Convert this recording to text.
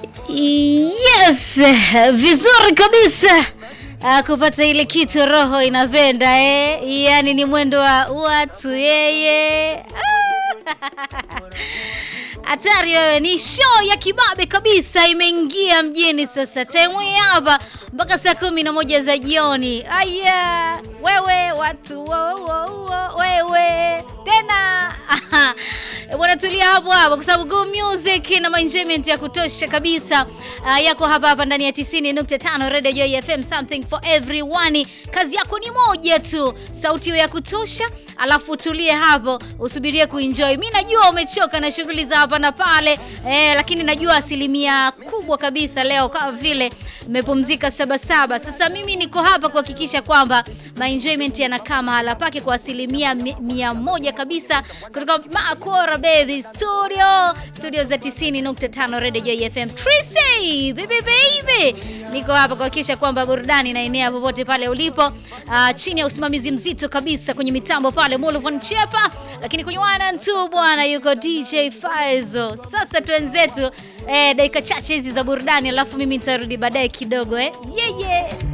Yes, vizuri kabisa. Ah, kupata ile kitu roho inapenda eh? Yaani ni mwendo wa watu yeye. Ah. Hatari wewe, ni show ya kibabe kabisa imeingia mjini sasa. Time hii hapa mpaka saa kumi na moja za jioni. Aya, wewe watu wo, wo, wo, wewe tena bwana, tulia hapo hapo kwa sababu good music na enjoyment ya kutosha kabisa uh, yako hapa hapa ndani ya 90.5 Radio Joy FM, something for everyone. Kazi yako ni moja tu, sauti ya kutosha, alafu tulie hapo usubirie kuenjoy. Mimi najua umechoka na shughuli za hapa na pale eh, lakini najua asilimia kubwa kabisa leo kama vile mmepumzika saba saba. Sasa mimi niko hapa kuhakikisha kwamba my enjoyment yanakaa mahala pake kwa asilimia mi- mia moja kabisa kutoka Makora Baby Studio, studio za 90.5 Radio Joy FM. Tracy, baby baby. Niko hapa kuhakikisha kwamba burudani inaenea popote pale ulipo, uh, chini ya usimamizi mzito kabisa kwenye mitambo pale Mulvan Chepa, lakini kwenye wana tu bwana yuko DJ Faizo. Sasa twenzetu eh, dakika chache hizi za burudani, alafu mimi nitarudi baadaye kidogo eh. Yeah, yeah.